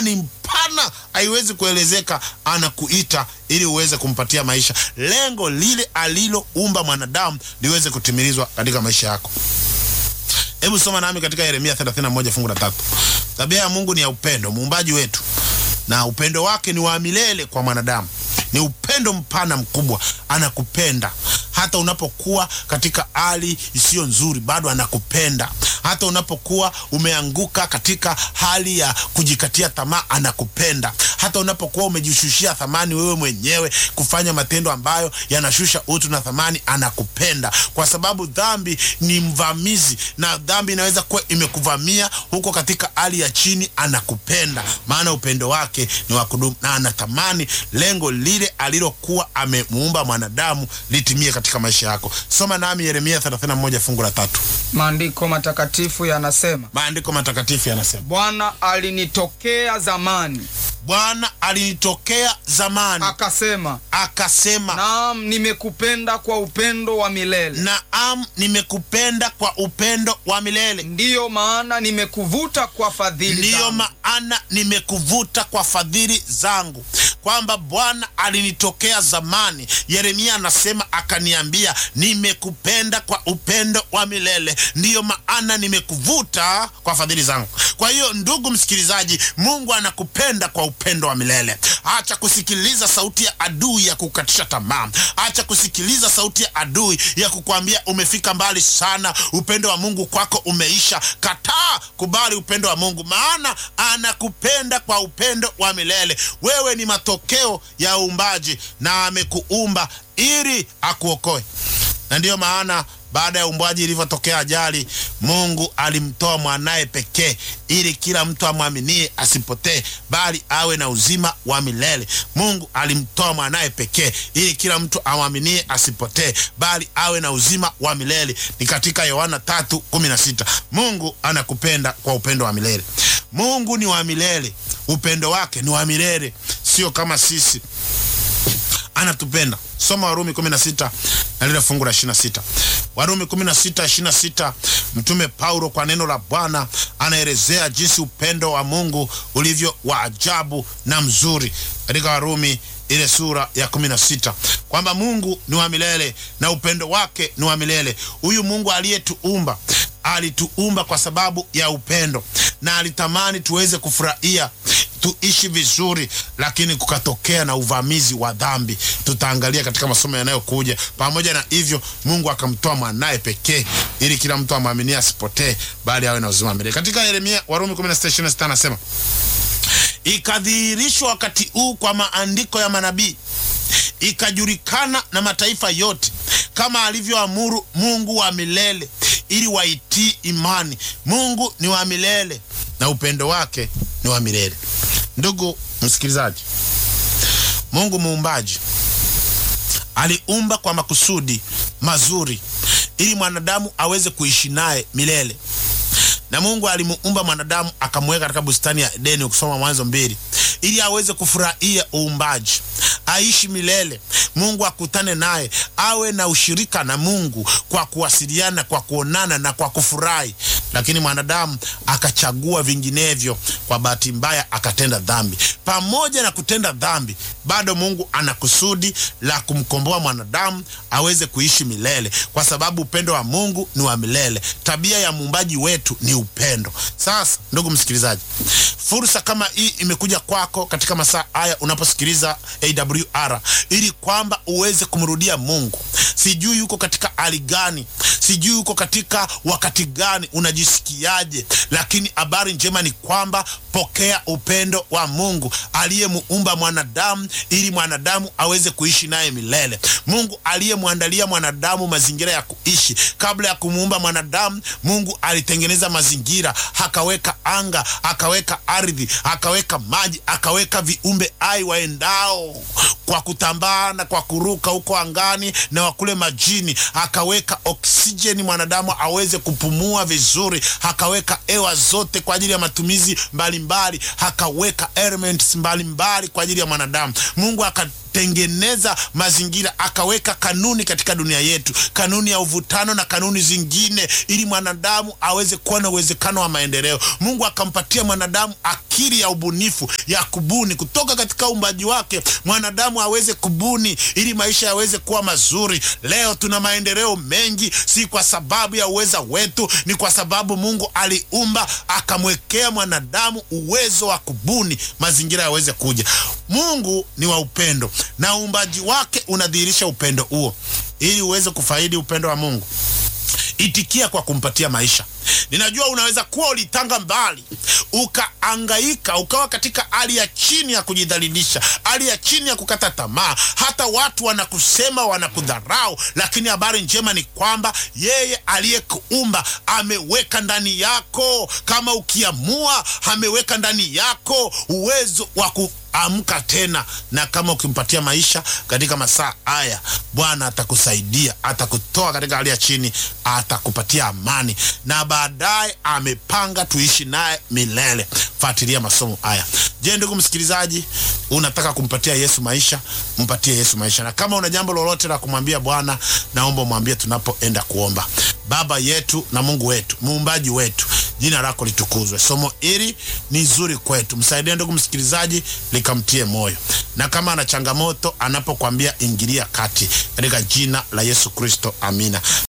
ni mpana, haiwezi kuelezeka. Anakuita ili uweze kumpatia maisha, lengo lile aliloumba mwanadamu liweze kutimilizwa katika maisha yako. Hebu soma nami katika Yeremia 31 fungu la tatu. Tabia ya Mungu ni ya upendo, muumbaji wetu, na upendo wake ni wa milele kwa mwanadamu. Ni upendo mpana mkubwa, anakupenda hata unapokuwa katika hali isiyo nzuri, bado anakupenda. Hata unapokuwa umeanguka katika hali ya kujikatia tamaa, anakupenda. Hata unapokuwa umejishushia thamani wewe mwenyewe, kufanya matendo ambayo yanashusha utu na thamani, anakupenda, kwa sababu dhambi ni mvamizi, na dhambi inaweza kuwa imekuvamia huko katika hali ya chini. Anakupenda, maana upendo wake ni wa kudumu, na anatamani lengo lile alilokuwa amemuumba mwanadamu litimie katika maisha yako. Soma nami Yeremia 31 fungu la tatu. Maandiko matakatifu yanasema, Maandiko matakatifu yanasema, Bwana alinitokea zamani Bwana alinitokea zamani akasema, akasema, naam, nimekupenda kwa upendo wa milele, naam, nimekupenda kwa upendo wa milele, ndiyo maana nimekuvuta kwa fadhili ndiyo zangu. maana nimekuvuta kwa fadhili zangu. Kwamba Bwana alinitokea zamani. Yeremia anasema akaniambia, nimekupenda kwa upendo wa milele, ndiyo maana nimekuvuta kwa fadhili zangu. Kwa hiyo, ndugu msikilizaji, Mungu anakupenda kwa upendo wa milele. Acha kusikiliza sauti ya adui ya kukatisha tamaa. Acha kusikiliza sauti ya adui ya kukwambia umefika mbali sana, upendo wa Mungu kwako umeisha. Kataa, kubali upendo wa Mungu, maana anakupenda kwa upendo wa milele. Wewe ni matokeo ya uumbaji na amekuumba ili akuokoe, na ndiyo maana baada ya uumbaji ilivyotokea ajali, Mungu alimtoa mwanaye pekee ili kila mtu amwaminie asipotee, bali awe na uzima wa milele. Mungu alimtoa mwanaye pekee ili kila mtu amwaminie asipotee, bali awe na uzima wa milele. Ni katika Yohana tatu kumi na sita. Mungu anakupenda kwa upendo wa milele. Mungu ni wa milele, upendo wake ni wa milele, sio kama sisi anatupenda. Soma Warumi 16 na lile fungu la 26. Warumi 16 26, Mtume Paulo kwa neno la Bwana anaelezea jinsi upendo wa Mungu ulivyo wa ajabu na mzuri katika Warumi ile sura ya 16 kwamba Mungu ni wa milele na upendo wake ni wa milele. Huyu Mungu aliyetuumba alituumba kwa sababu ya upendo na alitamani tuweze kufurahia tuishi vizuri, lakini kukatokea na uvamizi wa dhambi. Tutaangalia katika masomo yanayokuja. Pamoja na hivyo, Mungu akamtoa mwanaye pekee ili kila mtu amwaminie asipotee, bali awe na uzima milele. Katika Yeremia, Warumi 16:26 anasema ikadhihirishwa wakati huu kwa maandiko ya manabii, ikajulikana na mataifa yote, kama alivyoamuru Mungu wa milele, ili waitii imani. Mungu ni wa milele na upendo wake ni wa milele. Ndugu msikilizaji, Mungu muumbaji aliumba kwa makusudi mazuri ili mwanadamu aweze kuishi naye milele na Mungu alimuumba mwanadamu akamweka katika bustani ya Edeni, ukisoma Mwanzo mbili, ili aweze kufurahia uumbaji, aishi milele. Mungu akutane naye, awe na ushirika na Mungu kwa kuwasiliana, kwa kuonana na kwa kufurahi. Lakini mwanadamu akachagua vinginevyo, kwa bahati mbaya akatenda dhambi. Pamoja na kutenda dhambi, bado Mungu ana kusudi la kumkomboa mwanadamu aweze kuishi milele, kwa sababu upendo wa Mungu ni wa milele. Tabia ya muumbaji wetu ni upendo. Sasa ndugu msikilizaji, fursa kama hii imekuja kwako katika masaa haya unaposikiliza AWR, ili kwamba uweze kumrudia Mungu. Sijui uko katika hali gani, sijui uko katika wakati gani, unajisikiaje, lakini habari njema ni kwamba pokea upendo wa Mungu aliyemuumba mwanadamu ili mwanadamu aweze kuishi naye milele. Mungu aliyemwandalia mwanadamu mazingira ya kuishi. Kabla ya kumuumba mwanadamu, Mungu alitengeneza mazingira, akaweka anga, akaweka ardhi, akaweka maji, akaweka viumbe hai waendao kwa kutambaa na kwa kuruka huko angani na wakule majini, akaweka oksijeni mwanadamu aweze kupumua vizuri, akaweka hewa zote kwa ajili ya matumizi mbalimbali, akaweka elements mbalimbali kwa ajili ya mwanadamu. Mungu aka tengeneza mazingira akaweka kanuni katika dunia yetu, kanuni ya uvutano na kanuni zingine, ili mwanadamu aweze kuwa na uwezekano wa maendeleo. Mungu akampatia mwanadamu akili ya ubunifu ya kubuni kutoka katika uumbaji wake, mwanadamu aweze kubuni ili maisha yaweze kuwa mazuri. Leo tuna maendeleo mengi, si kwa sababu ya uweza wetu, ni kwa sababu Mungu aliumba akamwekea mwanadamu uwezo wa kubuni mazingira yaweze kuja. Mungu ni wa upendo na uumbaji wake unadhihirisha upendo huo. Ili uweze kufaidi upendo wa Mungu, itikia kwa kumpatia maisha. Ninajua unaweza kuwa ulitanga mbali, ukaangaika, ukawa katika hali ya chini ya kujidhalilisha, hali ya chini ya kukata tamaa, hata watu wanakusema, wanakudharau, lakini habari njema ni kwamba yeye aliyekuumba ameweka ndani yako, kama ukiamua, ameweka ndani yako uwezo wa ku amka tena, na kama ukimpatia maisha katika masaa haya, Bwana atakusaidia, atakutoa katika hali ya chini, atakupatia amani, na baadaye amepanga tuishi naye milele. Fuatilia masomo haya. Je, ndugu msikilizaji, unataka kumpatia Yesu maisha? Mpatie Yesu maisha, na kama una jambo lolote la kumwambia Bwana, naomba umwambie tunapoenda kuomba. Baba yetu na Mungu wetu, muumbaji wetu, jina lako litukuzwe. Somo hili ni zuri kwetu, msaidie ndugu msikilizaji, likamtie moyo, na kama ana changamoto anapokwambia ingilia kati, katika jina la Yesu Kristo, amina.